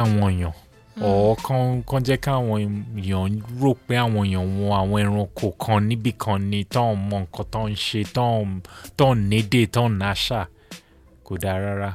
àwọn èèyàn ọ̀ kàn kàn jẹ́ káwọn èèyàn rò pé àwọn èèyàn wọn àwọn ẹranko kan níbì kan ni tán mọ nǹkan tán ń ṣe tán tán nédè tán náṣà kò dáa rárá.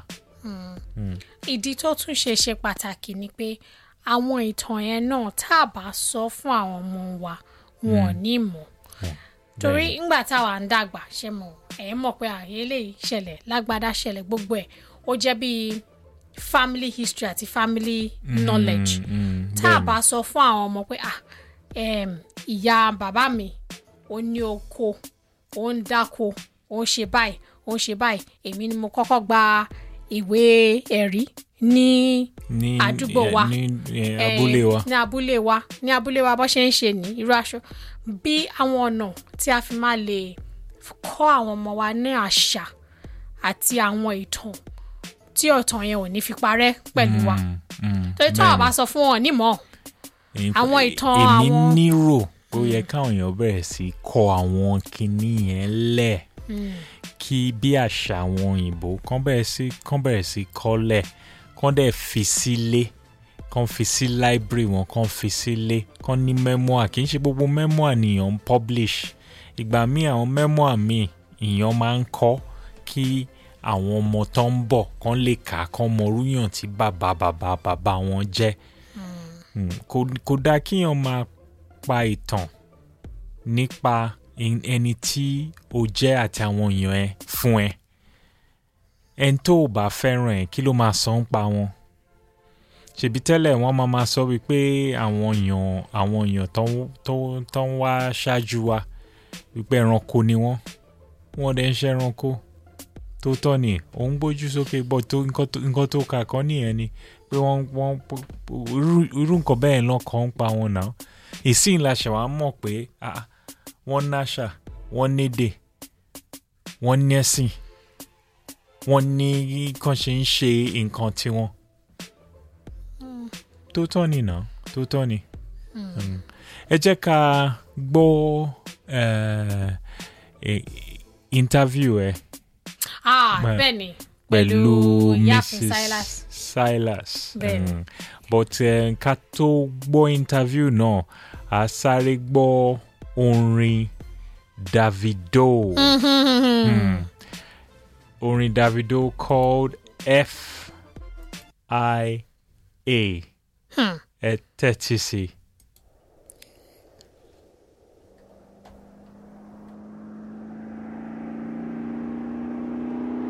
ìdí tó tún ṣe ṣe pàtàkì ni pé àwọn ìtàn yẹn náà tá a bá sọ fún àwọn ọmọ wa wọn ò ní mọ̀ torí ńgbà táwa ń dàgbà ṣe mọ̀ ẹ̀ mọ̀ pé àyè lè ṣẹlẹ̀ lágbádá ṣẹlẹ̀ gbogbo ẹ̀ ó jẹ́ bíi family history àti family knowledge tá a bá sọ fún àwọn ọmọ pé ah em, ìyá bàbá mi ó ní oko ó ń dáko ó ń ṣe báyìí ó ń ṣe báyìí èmi ni mo kọ́kọ́ gba ìwé ẹ̀rí ní ní àdúgbò eh, wa. ní eh, eh, abúlé wa. ní abúlé wa ní abúlé wa bó ṣe ń ṣe ní irú aṣọ bí àwọn ọ̀nà tí a fi máa lè kọ́ àwọn ọmọ wa ní àṣà àti àwọn ìtàn tí ọ̀tàn yẹn ò ní fi parẹ́ pẹ̀lú wa torí tí wọ́n bá sọ fún wọn nímọ̀ In- àwọn ìtàn èmi àwọn- nírò ó yẹ káwọn èèyàn bẹ̀rẹ̀ sí í kọ àwọn kinní yẹn lẹ̀ kí bí àṣà àwọn òyìnbó kán bẹ̀rẹ̀ sí kán bẹ̀rẹ̀ sí í kọ́lẹ̀ kán dẹ̀ fi sílé kán fi sí library wọn kán fi sílé kán ní memoir kì í ṣe gbogbo memoir nìyàn ń publish ìgbà míì àwọn memoir míì ìyàn máa ń kọ́ kí àwọn ọmọ tó ń bọ̀ kán lè kà á kán mọ orúyàn tí bàbá bàbá bàbá wọn jẹ́ Mm, kò kò dáa kíyàn máa pa ìtàn nípa en- ẹni tí o jẹ́ àti àwọn èèyàn ẹ fún ẹ ẹni tó o bá fẹ́ràn ẹ kí ló máa sọ ń pa wọn ṣèbí tẹ́lẹ̀ wọ́n máa máa sọ wípé àwọn èèyàn àwọn èèyàn tó ń- tó ń- tó ń wá ṣáájú wa wípé ẹranko ni wọ́n wọ́n dẹ̀ ń ṣe ẹranko tó tọ́ ni òun gbójú sókè bọ́ tó nǹkan tó- nǹkan tó kà kọ́ nìyẹn ni pé wọ́n wọ́n irú- irú nǹkan bẹ́ẹ̀ náà kàn ń pa wọn náà ìsìn la ṣe wàá mọ̀ pé ah, wọ́n náṣà wọ́n nédè wọ́n nẹ́sìn wọ́n ní kàn ṣe ń ṣe nǹkan tiwọn tó tọ́ ni náà tó tọ́ ni Mm. ẹ jẹ́ ká gbọ́ eh, eh, interview ẹ ah Bẹ́ẹ̀- bẹ́ẹ̀ ni pẹ̀lú ìyáàfin mrs Silas silas Bẹ́ẹ̀ni. Mm. but uh, ká tó gbọ́ interview náà a sáré gbọ́ orin davido Mm. orin davido called f i a ẹ tẹ́tí sí i.